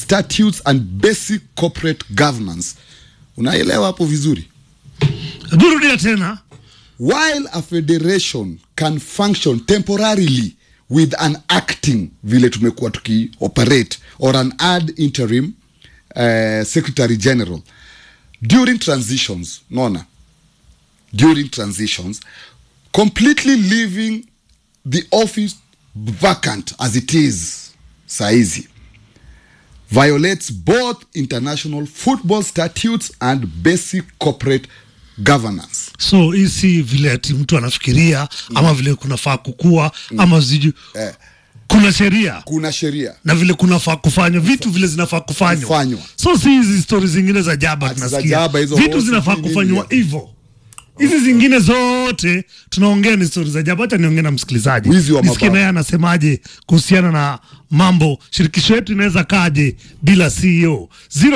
statutes and basic corporate governance unaelewa hapo vizuri Burudia tena. while a federation can function temporarily with an acting vile tumekuwa tukioperate or an ad interim uh, secretary general during transitions naona during transitions completely leaving the office vacant as it is saizi violates both international football statutes and basic corporate governance So hii si vile ati mtu anafikiria ama vile kunafaa kukua ama sijui eh, kuna sheria kuna sheria na vile kunafaa kufanywa vitu vile zinafaa kufanywa Kufanywa. so si hizi stori zingine za jaba Ati za tunasikia jaba hizo, vitu oh, zinafaa sijui kufanywa nini. hivyo hizi zingine zote tunaongea ni stori za jaba hacha niongee na msikilizaji Wizi wa nisikie mabavu. naye anasemaje kuhusiana na mambo shirikisho yetu inaweza kaje bila ceo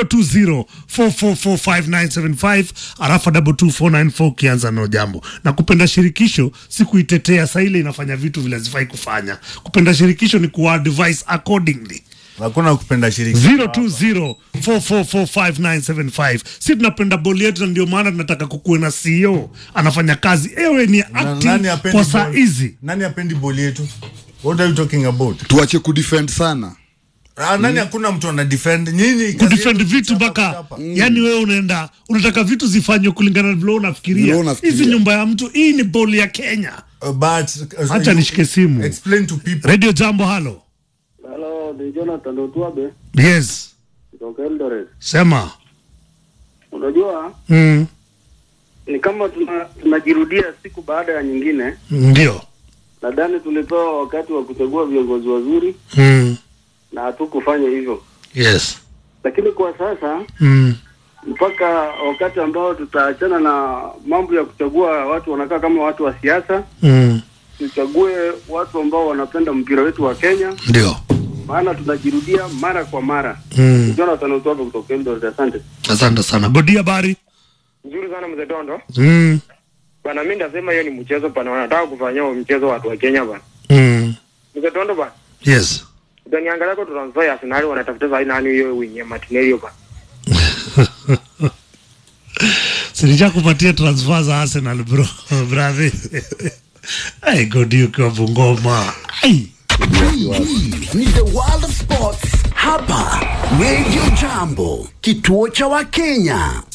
020444597 arafa 22494 ukianza no jambo na kupenda shirikisho si kuitetea saa ile inafanya vitu vile hazifai kufanya kupenda shirikisho ni kuadvise accordingly hakuna kupenda shiriki 0204445975 si tunapenda boli yetu na ndio maana tunataka kukuwe na CEO anafanya kazi ewe ni Na- acting nani apendi kwa saa ball- hizi nani apendi boli yetu what are you talking about tuache kudefend sana ah, nani hakuna mtu ana defend nyinyi kazi kudefend yenu vitu kuchapa, mpaka kuchapa. yani wewe unaenda unataka vitu zifanywe kulingana na vile Vile unafikiria unafikiria. hizi nyumba ya mtu hii ni boli ya Kenya Uh, but uh, Acha you- nishike simu. explain to people radio jambo halo Halo, ni Jonathan Otwabe yes kutoka Eldoret. sema Unajua mm. ni kama tuna, tunajirudia siku baada ya nyingine. ndio Nadhani tulipewa wakati wa kuchagua viongozi wazuri mm. na hatukufanya hivyo, yes lakini kwa sasa mm. mpaka wakati ambao tutaachana na mambo ya kuchagua watu wanakaa kama watu wa siasa, Mm. tuchague watu ambao wanapenda mpira wetu wa Kenya, ndio maana tunajirudia mara kwa mara. mm. Jonathan Otwabe kutoka Eldoret, asante. asante sana godi habari Nzuri sana mzee Dondo. mm. Bana mimi ndasema hiyo ni mchezo bana wanataka kufanyia huo mchezo watu wa Kenya bana. mm. Mzee Dondo bana. yes Utaniangalia kwa transfer ya Arsenal wanatafuta zaidi nani hiyo winye Martinelli bana. silisha kupatia transfer za Arsenal bro brother ai godi ukiwa Bungoma ai ni the world of sports hapa radio jambo kituo cha wakenya